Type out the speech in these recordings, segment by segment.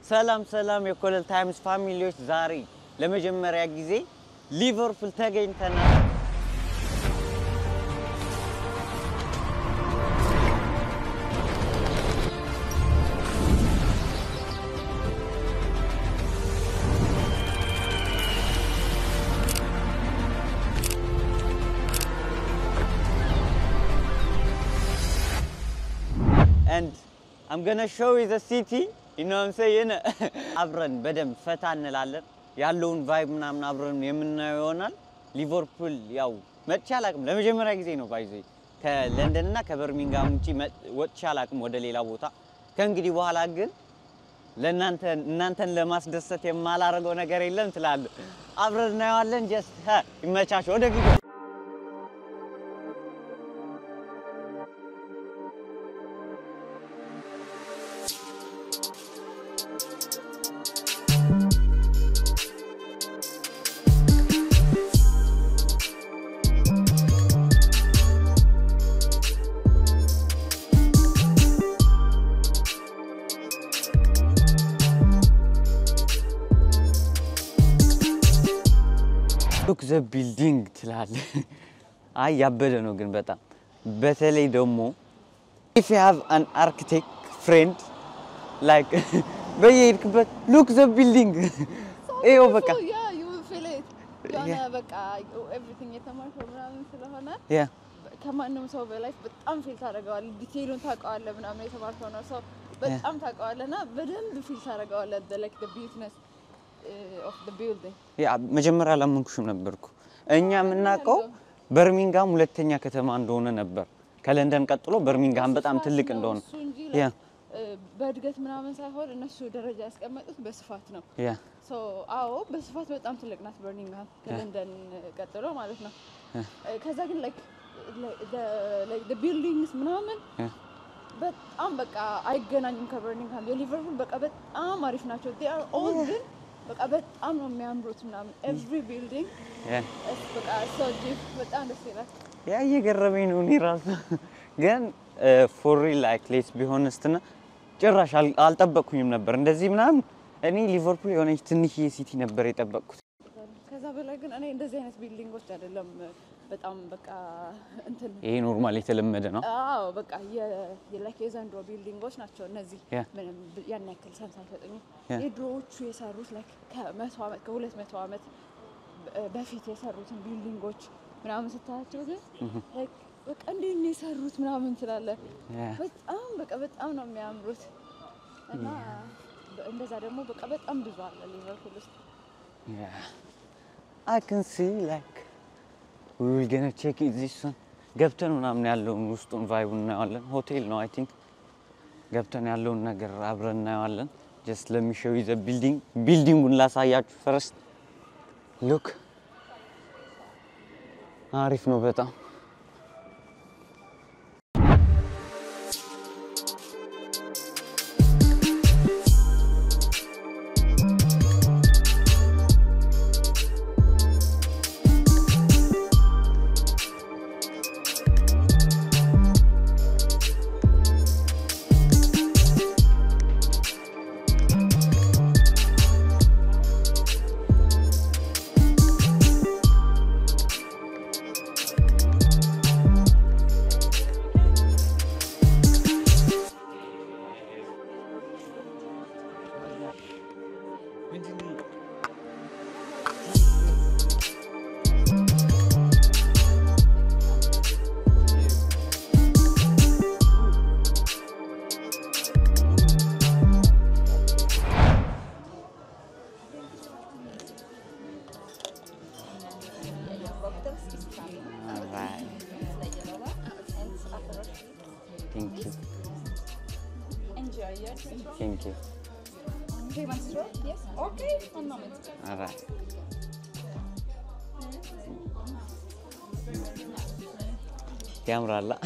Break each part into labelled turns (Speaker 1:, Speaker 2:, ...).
Speaker 1: ሰላም ሰላም የኮለል ታይምስ ፋሚሊዎች፣ ዛሬ ለመጀመሪያ ጊዜ ሊቨርፑል ተገኝተናል። and I'm gonna show you the city you know what I'm saying አብረን በደንብ ፈታ እንላለን ያለውን ቫይብ ምናምን አብረን የምናየው ይሆናል። ሊቨርፑል ያው መጥቼ አላቅም፣ ለመጀመሪያ ጊዜ ነው ባይዘ ከለንደን እና ከበርሚንጋም ውጪ ወጥቼ አላቅም ወደ ሌላ ቦታ። ከእንግዲህ በኋላ ግን ለእናንተ እናንተን ለማስደሰት የማላደርገው ነገር የለም ትላለህ። አብረን እናየዋለን። ጀስት ይመቻቸው። ወደ ቪዲዮ ሉክ ዘ ቢልዲንግ ትላለህ። አይ ያበደ ነው ግን በጣም በተለይ ደግሞ ኢፍ ዩ ሃቭ አን አርኪቴክት ፍሬንድ ላይክ በየሄድክበት ሉክ ዘ ቢልዲንግ ይኸው በቃ
Speaker 2: የሆነ በቃ ኤቭሪቲንግ የተማርከው ምናምን ስለሆነ
Speaker 1: ያ
Speaker 2: ከማንም ሰው በላይ በጣም ፊል ታደርገዋለህ። ዲቴይሉን ታውቀዋለህ ምናምን የተማርከው ነው ሰው በጣም ታውቀዋለህ እና በደንብ ፊል ታደርገዋለህ ላይክ ቢዩትነስ ኦፍ ቢልዲንግ
Speaker 1: ያ መጀመሪያ አላመንኩሽም ነበርኩ። እኛ የምናውቀው በርሚንጋም ሁለተኛ ከተማ እንደሆነ ነበር። ከለንደን ቀጥሎ በርሚንጋም በጣም ትልቅ እንደሆነ
Speaker 2: እሱ እንጂ
Speaker 1: ያ
Speaker 2: በእድገት ምናምን ሳይሆን እነሱ ደረጃ ያስቀመጡት በስፋት ነው።
Speaker 1: ያ
Speaker 2: ሶ አዎ በስፋት በጣም ትልቅ ናት በርሚንግሃም ከለንደን ቀጥሎ ማለት ነው። ከዛ ግን ላይክ ቢልዲንግስ ምናምን
Speaker 1: ያ
Speaker 2: በጣም በቃ አይገናኙም ከበርሚንግሃም። የሊቨርፑል በቃ በጣም አሪፍ ናቸው። ዴይ አር ኦል ግን በቃ በጣም ነው የሚያምሩት ምናምን ኤቭሪ ቢልዲንግ
Speaker 1: ያ
Speaker 2: በቃ ሶ ዲፕ በጣም ደስ ይላል።
Speaker 1: ያ እየገረመኝ ነው እኔ ራሱ ግን ፎሪ ላይክ ሌስ ቢሆንስትና ጭራሽ አል- አልጠበቅኩኝም ነበር እንደዚህ ምናምን። እኔ ሊቨርፑል የሆነች ትንሽዬ ሲቲ ነበር የጠበቅኩት።
Speaker 2: ከዛ በላይ ግን እኔ እንደዚህ አይነት ቢልዲንጎች አይደለም በጣም በቃ እንትን
Speaker 1: ይሄ ኖርማል የተለመደ ነው።
Speaker 2: አዎ በቃ የላይክ የዘንድሮ ቢልዲንጎች ናቸው እነዚህ።
Speaker 1: ያ።
Speaker 2: ምንም ብ- ያን ያክል ሰንስ አይሰጡኝም።
Speaker 1: ያ።
Speaker 2: የድሮዎቹ የሰሩት ላይክ ከመቶ ዓመት ከሁለት መቶ ዓመት በ- በፊት የሰሩትን ቢልዲንጎች ምናምን ስታያቸው ግን ላይክ በቃ እንዴት ነው የሰሩት ምናምን ትላለህ።
Speaker 1: ያ
Speaker 2: በጣም በቃ በጣም ነው የሚያምሩት እና በ- እንደዛ ደግሞ በቃ በጣም ብዙ አለ ሊቨርፑል ውስጥ።
Speaker 1: አይ ካን ሲ ላይክ ዊ ዊል ገና ቼክ ዚስ ዋን ገብተን ምናምን ያለውን ውስጡን ቫይቡን እናየዋለን። ሆቴል ነው አይ ቲንክ። ገብተን ያለውን ነገር አብረን እናየዋለን። ጀስት ለሚሸው ዘ ቢልዲንግ ቢልዲንጉን ላሳያችሁ ፈረስት ሉክ አሪፍ ነው በጣም Alright. Thank you.
Speaker 2: Enjoy your trip.
Speaker 1: Thank you.
Speaker 2: Do you want straw? Yes. Okay. One moment.
Speaker 1: Alright. ያምራላ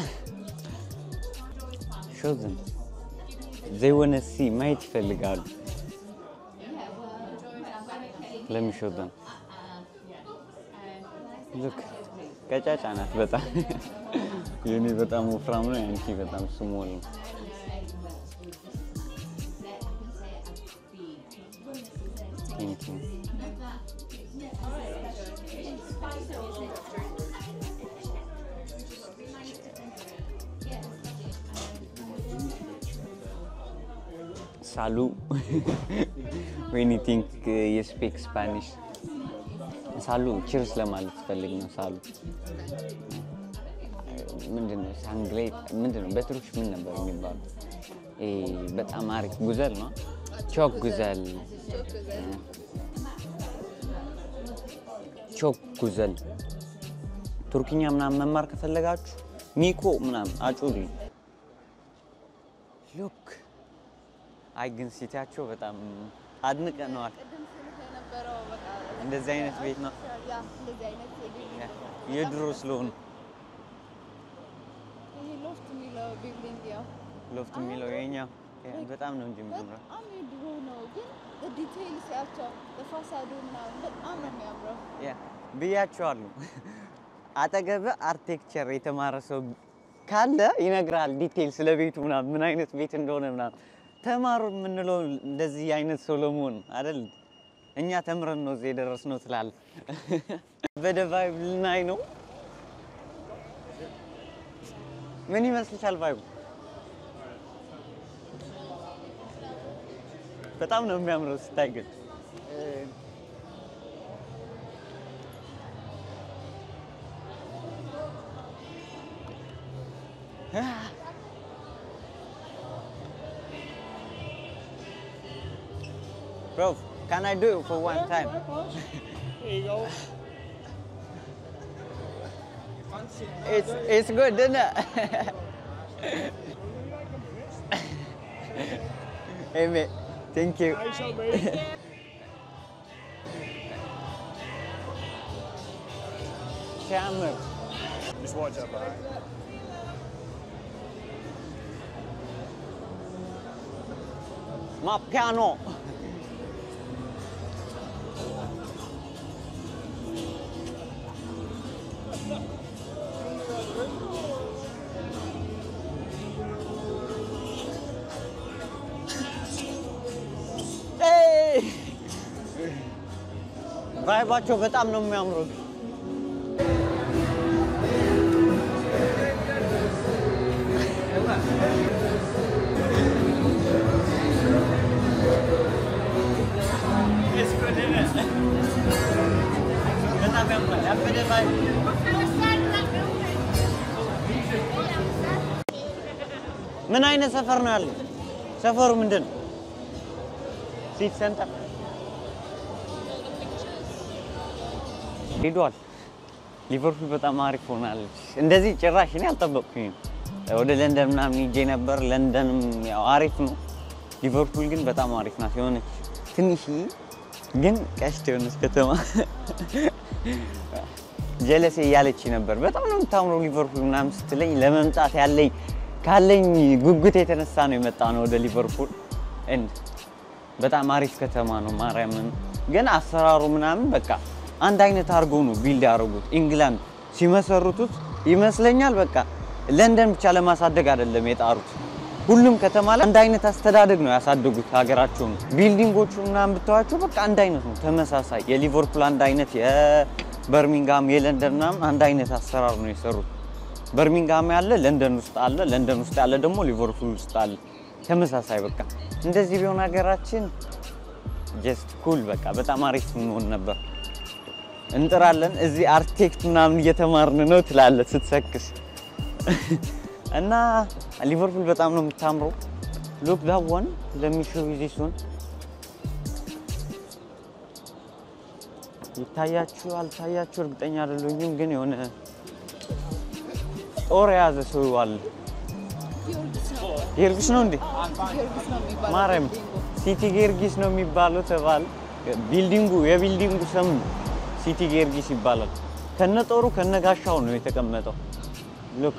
Speaker 1: ሾዝን ዘይ ወነ ሲ ማየት ይፈልጋሉ። ለሚሾዘን ሉክ ቀጫጫ ናት በጣም የኔ በጣም ወፍራም ነው፣ ያንቺ በጣም ስሞል ነው። ቴንኪው ሳሉ ዌን ቲንክ የስፔክ ስፓኒሽ ሳሉ ቺርስ ለማለት ፈልግ ነው። ሳሉ ምንድነው? ሳንግሌ ምንድነው? በትሩሽ ምን ነበር የሚባለው? ይሄ በጣም አሪፍ ጉዘል ነው። ቾክ ጉዘል፣ ቾክ ጉዘል። ቱርክኛ ምናምን መማር ከፈለጋችሁ ሚኮ ምናምን አጩልኝ። ሉክ አይ ግን ሲቲያቸው በጣም አድንቀነዋል።
Speaker 2: ቅድም ስልህ የነበረው በቃ
Speaker 1: እንደዚህ አይነት ቤት ነው
Speaker 2: ያ እንደዚህ አይነት የቢልዲንግ
Speaker 1: የድሮ ስለሆኑ
Speaker 2: ይሄ ሎፍት የሚለው ቢልዲንግ ያው
Speaker 1: ሎፍት የሚለው የኛ በጣም ነው እንጂ የምጀምረው
Speaker 2: በጣም የድሮ ነው፣ ግን ዲቴይል ሲያቸው በፋሳዱ ምናምን በጣም ነው የሚያምረው።
Speaker 1: ያ ብያቸዋለሁ። አጠገብ አርቴክቸር የተማረ ሰው ካለ ይነግራል ዲቴይል ስለ ቤቱ ምናምን ምን አይነት ቤት እንደሆነ ምናምን። ተማሩ የምንለው እንደዚህ አይነት ሰው ለመሆን አይደል? እኛ ተምረን ነው እዚህ የደረስነው ትላለህ። በደቫይብ ልናይ ነው። ምን ይመስልሻል ቫይቡ? በጣም ነው የሚያምረው ስታይ ግን Bro, can I do it for one time?
Speaker 3: Here you go.
Speaker 1: It's it's good, isn't it? hey mate, thank you.
Speaker 3: Nice of me.
Speaker 1: ሲያምር
Speaker 3: Just watch that back.
Speaker 1: ማፒያኖ ቫይባቸው በጣም ነው የሚያምሩት። በጣም ያምራል። ያበደ ቫይብ ምን አይነት ሰፈር ነው ያለው? ሰፈሩ ምንድን ነው? ሲቲ ሰንተር ሄዷል። ሊቨርፑል በጣም አሪፍ ሆናለች። እንደዚህ ጭራሽ እኔ አልጠበቅኩኝም። ወደ ለንደን ምናምን ሄጄ ነበር። ለንደንም ያው አሪፍ ነው። ሊቨርፑል ግን በጣም አሪፍ ናት። የሆነች ትንሽዬ ግን ቀሽት የሆነች ከተማ ጀለሴ እያለች ነበር። በጣም ነው የምታምረው ሊቨርፑል ምናምን ስትለኝ ለመምጣት ያለኝ ካለኝ ጉጉት የተነሳ ነው የመጣ ነው ወደ ሊቨርፑል። እንድ በጣም አሪፍ ከተማ ነው። ማርያምን ግን አሰራሩ ምናምን በቃ አንድ አይነት አድርጎ ነው ቢልድ ያደረጉት። ኢንግላንድ ሲመሰርቱት ይመስለኛል በቃ ለንደን ብቻ ለማሳደግ አይደለም የጣሩት። ሁሉም ከተማ ላይ አንድ አይነት አስተዳደግ ነው ያሳደጉት ሀገራቸውን። ቢልዲንጎቹ ምናምን ብታዋቸው በቃ አንድ አይነት ነው ተመሳሳይ። የሊቨርፑል አንድ አይነት፣ የበርሚንግሃም የለንደን ምናምን አንድ አይነት አሰራር ነው የሰሩት። በርሚንግሃም ያለ ለንደን ውስጥ አለ፣ ለንደን ውስጥ ያለ ደግሞ ሊቨርፑል ውስጥ አለ። ተመሳሳይ በቃ እንደዚህ ቢሆን ሀገራችን ጀስት ኩል በቃ በጣም አሪፍ እንሆን ነበር። እንጥራለን እዚህ አርክቴክት ምናምን እየተማርን ነው ትላለህ ስትሰክስ እና ሊቨርፑል በጣም ነው የምታምረው። ሉክ ዳት ዋን ለሚሾው ዚስ ዋን ይታያችሁ አልታያችሁ እርግጠኛ አይደለሁም፣ ግን የሆነ ጦር የያዘ ሰው አለ።
Speaker 2: ጊዮርጊስ ነው
Speaker 1: ጊዮርጊስ ነው እንዴ?
Speaker 2: ጊዮርጊስ ነው የሚባለው
Speaker 1: ማርያም
Speaker 2: ቢልዲንጉ።
Speaker 1: ሲቲ ጊዮርጊስ ነው የሚባለው ተባለ። ቢልዲንጉ የቢልዲንጉ ስም ሲቲ ጊዮርጊስ ይባላል። ከነ ጦሩ ከነ ጋሻው ነው የተቀመጠው። ሉክ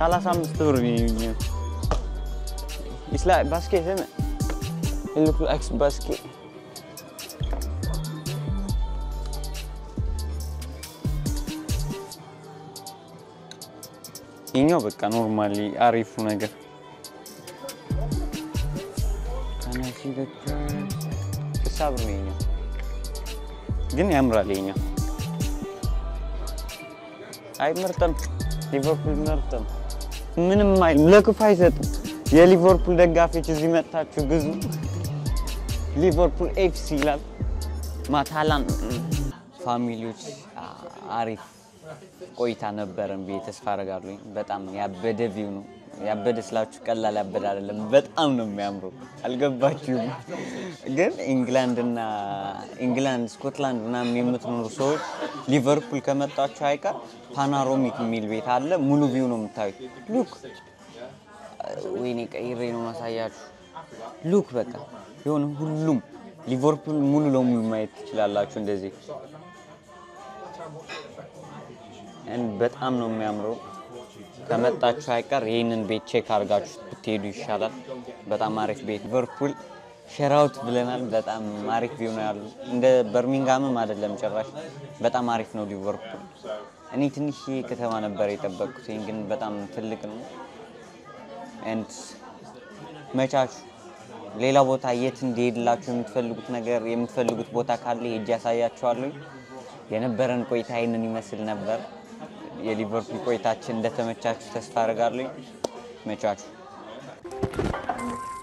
Speaker 1: ሰላሳ አምስት ብር ነው። It's like basket, isn't it? It looks like basket. ይኛው በቃ ኖርማሊ አሪፉ ነገር ከነሲ ስልሳ ብር ነው ይኛው፣ ግን ያምራል ይኛው። አይ ምርጥ ነው፣ ሊቨርፑል ምርጥ ነው። ምንም አይልም፣ ለክፉ አይሰጥም። የሊቨርፑል ደጋፊዎች እዚህ መጥታችሁ ግዙ። ሊቨርፑል ኤፍሲ ይላል። ማታላን ፋሚሊዎች አሪፍ ቆይታ ነበረን ብዬ ተስፋ አደርጋለሁ። በጣም ያበደ ቪው ነው። ያበደ ስላችሁ ቀላል ያበደ አይደለም፣ በጣም ነው የሚያምሩ። አልገባችሁም? ግን ኢንግላንድ እና ኢንግላንድ፣ ስኮትላንድ ምናምን የምትኖሩ ሰዎች ሊቨርፑል ከመጣችሁ አይቀር ፓናሮሚክ የሚል ቤት አለ። ሙሉ ቪው ነው የምታዩት። ሉክ ወይኔ ቀይሬ ነው ማሳያችሁ። ሉክ በቃ የሆነ ሁሉም ሊቨርፑል ሙሉ ለሙሉ ማየት ትችላላችሁ እንደዚህ እን በጣም ነው የሚያምረው። ከመጣችሁ አይቀር ይህንን ቤት ቼክ አድርጋችሁ ብትሄዱ ይሻላል። በጣም አሪፍ ቤት ሊቨርፑል ሸራውት ብለናል። በጣም አሪፍ ቪው ነው ያሉ። እንደ በርሚንጋምም አይደለም ጭራሽ። በጣም አሪፍ ነው ሊቨርፑል። እኔ ትንሽ ከተማ ነበር የጠበቅኩት፣ ይህን ግን በጣም ትልቅ ነው። ኤንድ መቻችሁ ሌላ ቦታ የት እንዲሄድላችሁ የምትፈልጉት ነገር የምትፈልጉት ቦታ ካለ ሄጄ ያሳያችኋለሁ። የነበረን ቆይታ ይህንን ይመስል ነበር። የሊቨርፑል ቆይታችን እንደተመቻችሁ ተስፋ አደርጋለሁ። መቻችሁ